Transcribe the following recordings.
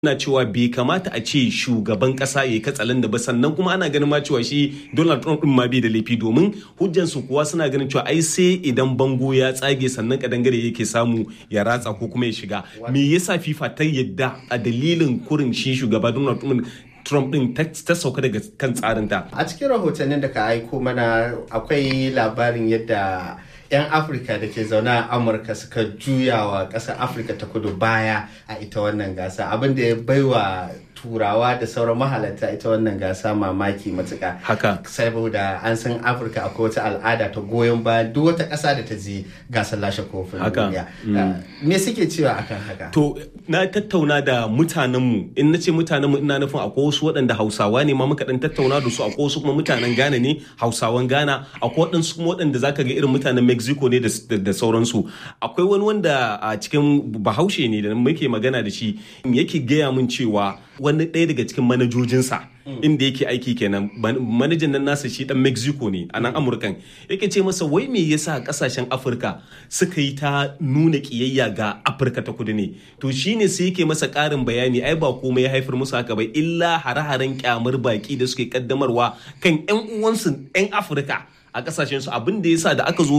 na cewa bai kamata a ce shugaban kasa ya yi katsalan da ba sannan kuma ana ganin ma cewa shi Donald Trump din ma bai da laifi domin hujjansu kuwa suna ganin cewa ai sai idan bango ya tsage sannan kadangare yake samu ya ratsa ko kuma ya shiga me yasa FIFA ta yadda a dalilin kurin shi shugaba Donald Trump Trump din ta sauka daga kan tsarinta. A cikin rahotannin da ka aiko mana akwai labarin yadda 'yan afirka da ke zaune a amurka suka juya wa ƙasar afirka ta kudu baya a ita wannan gasa abin da ya baiwa turawa da sauran mahalarta ita wannan gasa mamaki matuka haka saboda an san afirka akwai wata al'ada ta goyon bayan duk wata ƙasa da ta je gasar lashe kofin duniya me suke cewa akan haka to na tattauna da mutanenmu in na ce mutanenmu ina nufin akwai wasu waɗanda hausawa ne ma muka dan tattauna da su akwai wasu kuma mutanen ghana ne hausawan ghana akwai waɗansu kuma waɗanda zaka ga irin mutanen mexico ne da sauransu akwai wani wanda a cikin bahaushe ne da muke magana da shi yake gaya min cewa wani ɗaya daga cikin manajojinsa inda yake aiki kenan manajan nan nasa shi dan mexico ne a nan amurkan yake ce masa wai me yasa kasashen afirka suka yi ta nuna kiyayya ga afirka ta kudu ne to shine sai yake masa ƙarin bayani ai ba komai ya haifar musu haka ba illa hare-haren kyamar baki da suke kaddamarwa kan 'yan uwansu 'yan afirka a kasashen su abin da yasa da aka zo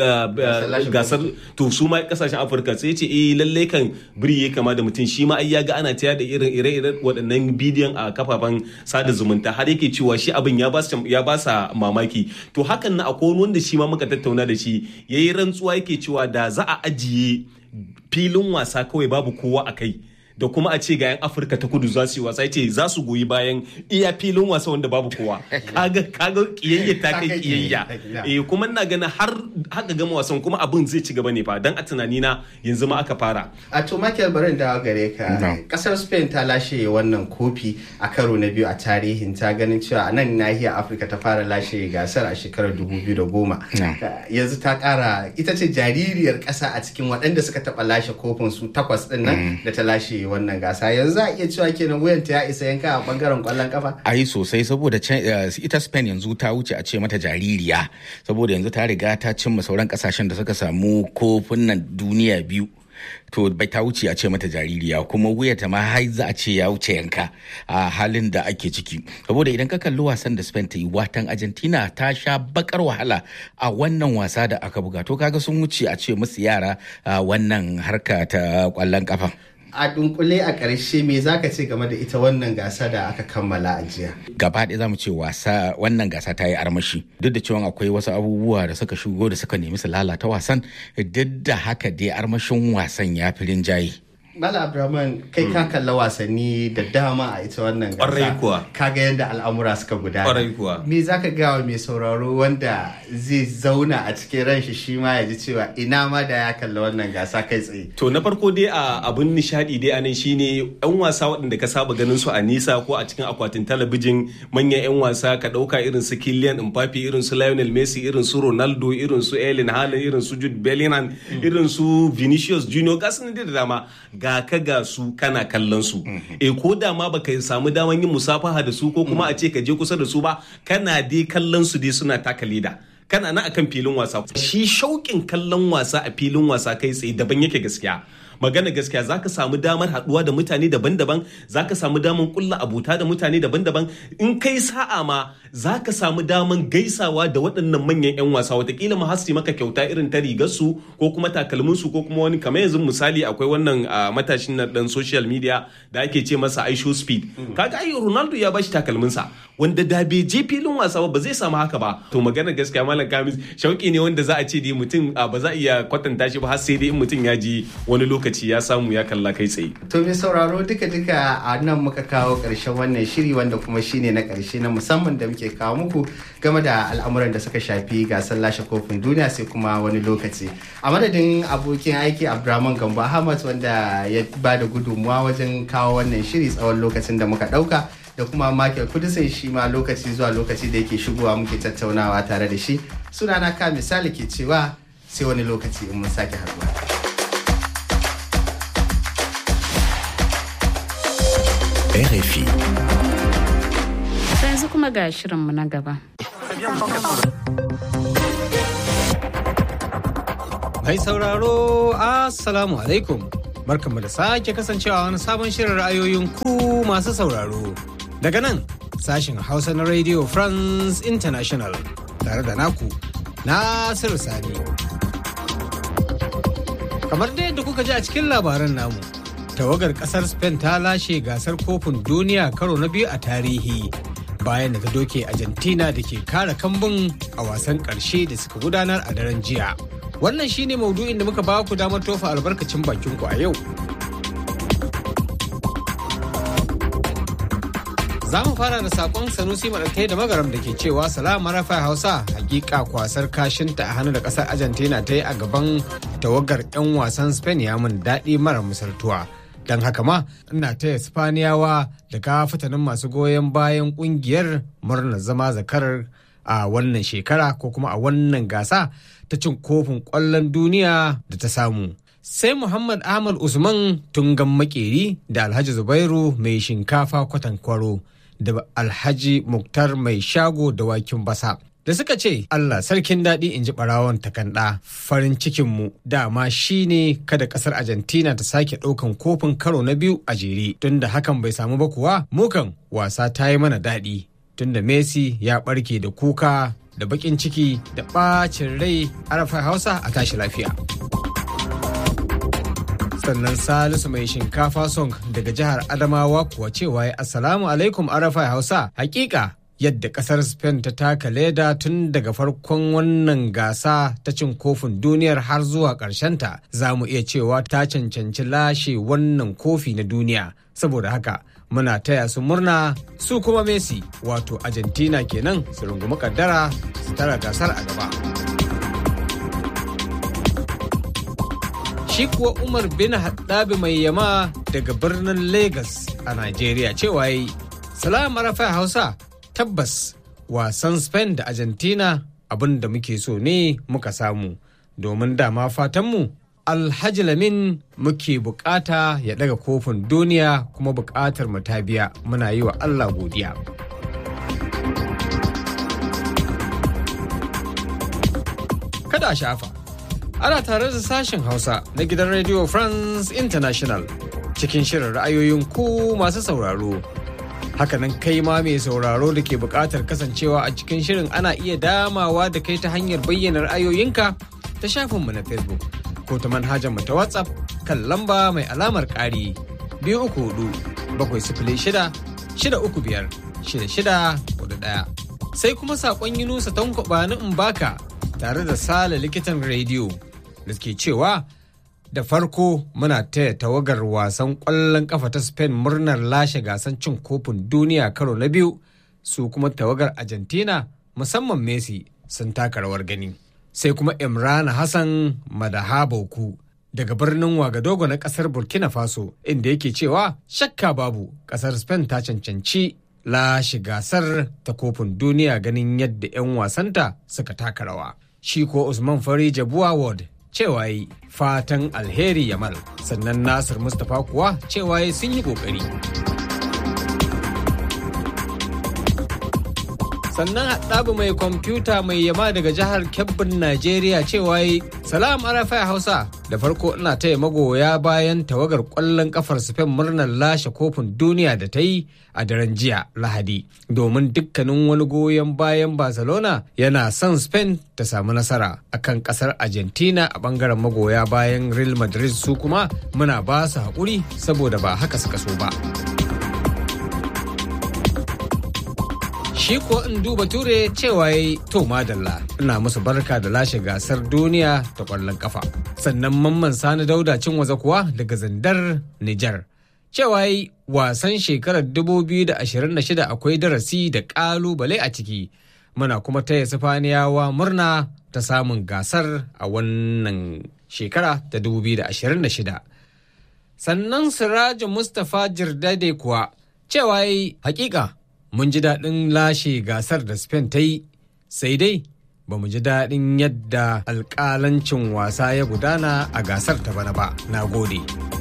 gasar to su ma kasashen afirka sai ce eh lalle kan biri ya kama da mutum shi ma ai ya ga ana taya da irin ire-iren waɗannan bidiyon a kafafen sada zumunta har yake cewa shi abin ya ba ya ba sa mamaki to hakan na akwai wanda shi ma muka tattauna da shi yayi rantsuwa yake cewa da za a ajiye filin wasa kawai babu kowa a kai da kuma a ce ga 'yan afirka ta kudu za su yi wasa ce za su goyi bayan iya filin wasa wanda babu kowa kaga kaga kiyayya ta kai kiyayya eh kuma ina ganin har haka gama wasan kuma abin zai ci gaba ne fa dan a tunani na yanzu ma aka fara a to Michael barin da gare ka kasar Spain ta lashe wannan kofi a karo na biyu a tarihin ta ganin cewa a nan nahiyar Afirka ta fara lashe gasar a shekarar 2010 yanzu ta kara ita ce jaririyar kasa a cikin waɗanda suka taɓa lashe kofin su takwas ɗin nan da ta lashe wannan gasa yanzu za a iya cewa kenan wuyanta ya isa yanka a bangaren kwallon kafa ai sosai saboda ita spain yanzu ta wuce a ce mata jaririya saboda yanzu ta riga ta cimma sauran kasashen da suka samu kofin nan duniya biyu to bai ta wuce a ce mata jaririya kuma wuyata ma har za a ce ya wuce yanka a halin da ake ciki saboda idan ka kalli wasan da Spain ta yi watan Argentina ta sha bakar wahala a wannan wasa da aka buga to kaga sun wuce a ce musu yara wannan harka ta kwallon kafa a dunkule a ƙarshe me zaka ce game da ita wannan gasa da aka kammala a jiya gaba ɗaya zamu ce wasa wannan gasa ta yi armashi duk da cewa akwai wasu abubuwa da suka shigo da suka nemi su lalata wasan duk da haka dai armashin wasan ya fi rinjaye Mala Abdulrahman kai ka kalla wasanni da dama a ita wannan gasa. kuwa. Kaga yadda al'amura suka gudana. Ƙwarai kuwa. Me za ka gawa mai sauraro wanda zai zauna a cikin ranshi shi ma ya ji cewa ina ma da ya kalla wannan gasa kai tsaye. To na farko dai a abun nishadi dai anan shine yan wasa waɗanda ka saba ganin su a nisa ko a cikin akwatin talabijin manyan yan wasa ka ɗauka irin su Kylian Mbappe irin su Lionel Messi irin su Ronaldo irin su Erling Haaland irin su Jude Bellingham irin su Vinicius Junior gasu da dama ga ka ga su kana kallon su e ko da ma baka samu daman yin musafaha da su ko kuma a ce ka je kusa da su ba kana dai kallon su dai suna taka leda kana na akan filin wasa shi shauƙin kallon wasa a filin wasa kai tsaye daban yake gaskiya magana gaskiya zaka samu damar haduwa da mutane daban-daban zaka samu damar kulla abuta da mutane daban-daban in kai sa'a ma zaka samu damar gaisawa da waɗannan manyan 'yan wasa watakila ma hasi maka kyauta irin ta rigar su ko kuma takalmin su ko kuma wani kamar yanzu misali akwai wannan matashin na dan social media da ake ce masa aisho speed kaga ai ronaldo ya bashi takalmin sa wanda da bai je filin wasa ba zai samu haka ba to magana gaskiya malam kamis shauki ne wanda za a ce dai mutum ba za a iya kwatanta shi ba har sai dai in mutum ya ji wani lokaci lokaci ya samu ya kalla kai tsaye. To mai sauraro duka-duka a nan muka kawo ƙarshen wannan shiri wanda kuma shine na ƙarshe na musamman da muke kawo muku game da al'amuran da suka shafi gasar lashe kofin duniya sai kuma wani lokaci. A madadin abokin aiki Abdurrahman Gambo Ahmad wanda ya ba da gudunmuwa wajen kawo wannan shiri tsawon lokacin da muka ɗauka. da kuma Michael Kudisin shi ma lokaci zuwa lokaci da yake shigowa muke tattaunawa tare da shi sunana ka misali ke cewa sai wani lokaci in mun sake haɗuwa. RFI. yanzu kuma ga shirinmu na gaba. Mai sauraro, Assalamu alaikum. barkanmu da sake kasancewa wani sabon shirin ra'ayoyin ku masu sauraro. Daga nan sashin Hausa na Radio France International tare da naku Nasiru Sani. Kamar da yadda kuka ji a cikin labaran namu, tawagar kasar Spain ta lashe gasar kofin duniya karo na biyu a tarihi. bayan da ta doke Argentina da ke kare kambun a wasan ƙarshe da suka gudanar a daren jiya. Wannan shine maudu'in da muka ba ku damar tofa albarkacin bakin ku a yau. Za mu fara da sakon Sanusi Maɗauke da Magaram da ke cewa salama rafa Hausa hakika kwasar kashinta a hannu da ƙasar Argentina ta yi a gaban tawagar 'yan wasan Spain ya mun daɗi mara misaltuwa. don haka ma ina taya spaniyawa da kafatanin masu goyon bayan kungiyar murnar zama zakarar a wannan shekara ko kuma a wannan gasa ta cin kofin kwallon duniya da ta samu sai muhammad ahmad usman tungan makeri da alhaji zubairu mai shinkafa kwatankwaro da alhaji muktar mai shago da wakin basa da suka ce Allah sarkin daɗi in ji ɓarawon takanɗa farin cikinmu dama shi ne kada ƙasar Argentina ta sake ɗaukan kofin karo na biyu a jere tunda hakan bai samu ba kuwa mukan wasa ta yi mana daɗi tunda Messi ya ɓarke da kuka da baƙin ciki da ɓacin rai arafa hausa a tashi lafiya. sannan salisu mai shinkafa song daga jihar adamawa kuwa cewa ya assalamu alaikum arafa hausa hakika yadda kasar Spain ta taka leda tun daga farkon wannan gasa ta cin kofin duniyar har zuwa ta za mu iya cewa ta cancanci lashe wannan kofi na duniya saboda haka muna taya su murna su kuma Messi wato Argentina kenan su rungumi kaddara su tara gasar a gaba. Shi kuwa Umar bin Haddabi mai yama daga birnin Lagos a Najeriya cewa yi Salam Arafa Hausa tabbas wasan spain da argentina abin da muke so ne muka samu domin dama fatanmu alhaji lamin muke bukata ya daga kofin duniya kuma bukatar mu ta biya muna yi wa allah godiya kada shafa ana tare da sashen hausa na gidan radio france international cikin shirin ra'ayoyin ku masu sauraro hakanan kai ma mai sauraro da ke buƙatar kasancewa a cikin shirin ana iya damawa da kai ta hanyar bayyana ra'ayoyinka ta shafinmu na facebook ko ta manhajar mu ta whatsapp kan lamba mai alamar ƙari biyu uku hudu bakwai sifili shida shida uku biyar shida shida hudu ɗaya sai kuma saƙon yunusa tankwaba na baka tare da sale likitan rediyo da ke cewa da farko muna taya tawagar wasan ƙwallon kafa ta spain murnar lashe gasan cin kofin duniya karo na biyu su kuma tawagar argentina musamman messi sun taka rawar gani sai kuma imran hassan madahaboku daga birnin wagadogo na kasar burkina faso inda yake cewa shakka babu kasar spain ta cancanci lashe gasar ta kofin duniya ganin yadda 'yan wasanta suka taka rawa shi ko usman fari jabuwa ward cewa yi fatan alheri yamal sannan nasir mustapha kuwa cewa yi sun yi kokari sannan haɗabu mai kwamfuta mai yama daga jihar kebbin najeriya cewa yi salam arafai hausa da farko ina taya magoya bayan tawagar ƙwallon kafar spain murnar lashe kofin duniya da ta yi a daren jiya lahadi domin dukkanin wani goyon bayan barcelona yana son spain ta samu nasara akan kasar argentina a bangaren magoya bayan real madrid su kuma muna ba su haƙuri saboda ba haka suka so ba. shi ko in duba ture cewa ya to madalla ina musu barka da lashe gasar duniya ta kwallon kafa sannan mamman sani dauda cin waza kuwa daga zandar nijar cewa yi wasan shekarar 2026 akwai darasi da kalubale a ciki muna kuma taya sifaniyawa murna ta samun gasar a wannan shekara ta 2026 sannan sirajin mustapha jirdade kuwa cewa yi hakika mun ji daɗin lashe gasar da Spain ta yi sai dai ba mu ji daɗin yadda alƙalancin wasa ya gudana a gasar ta bana ba na gode.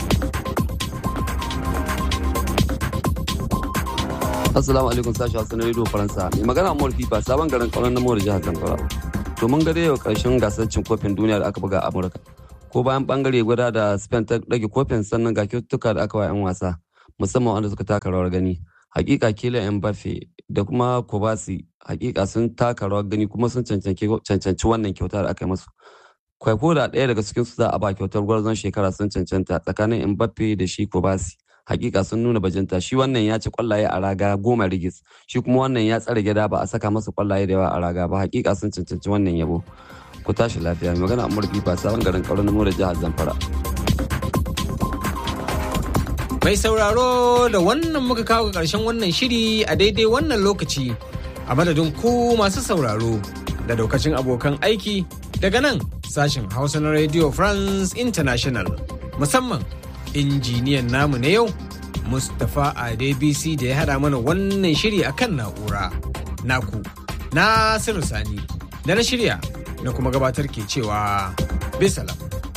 Assalamu alaikum sashi Hassan Radio Faransa. Mai magana Amur Fifa sabon garin kauran namor jihar Zamfara. To mun ga yau karshen gasar cin kofin duniya da aka buga a Amurka. ko bayan bangare guda da spain ta ɗage kofin sannan ga kyaututtuka da aka wa 'yan wasa musamman wanda suka taka rawar gani hakika kylian mbappe da kuma kobasi hakika sun taka rawar gani kuma sun cancanci wannan kyauta da aka yi musu kwaiko da ɗaya daga cikin su za a ba kyautar gwarzon shekara sun cancanta tsakanin mbappe da shi kobasi hakika sun nuna bajinta shi wannan ya ci kwallaye a raga goma rigis shi kuma wannan ya tsare gida ba a saka masa kwallaye da yawa a raga ba hakika sun cancanci wannan yabo ku tashi lafiya mai magana amur fifa sabon garin kauran nemo da jihar zamfara Mai sauraro da wannan muka kawo ga ƙarshen wannan shiri a daidai wannan lokaci a madadin ku masu sauraro da daukacin abokan aiki daga nan sashen Hausa na Radio France International musamman injiniyan namu na yau Mustapha Adebisi da ya haɗa mana wannan shiri akan na'ura. Naku, Nasiru Sani, da na shirya na kuma gabatar ke cewa bisalam.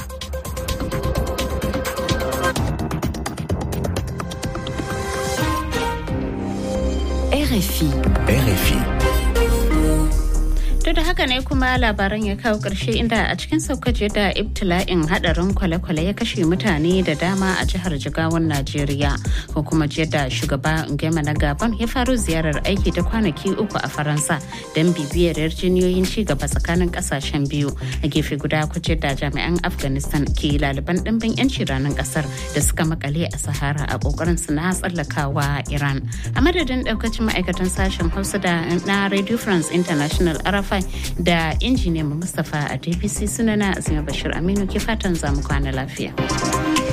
RFI. RFI. To da haka ne kuma labaran ya kawo ƙarshe inda a cikin saukace da ibtila'in hadarin kwale-kwale ya kashe mutane da dama a jihar Jigawan Najeriya. Ko kuma jiya da shugaba Ngema na Gabon ya faru ziyarar aiki ta kwanaki uku a Faransa don bibiyar yarjejeniyoyin ci gaba tsakanin kasashen biyu. A gefe guda kuce da jami'an Afghanistan ke laliban ɗimbin 'yanci ranar ƙasar da suka makale a Sahara a ƙoƙarin su na tsallakawa Iran. A madadin ɗaukacin ma'aikatan sashen Hausa da na Radio France International Arafa da injiniyan Mustapha a DPC sunana Azima Bashir Aminu ke fatan zamu kwana lafiya.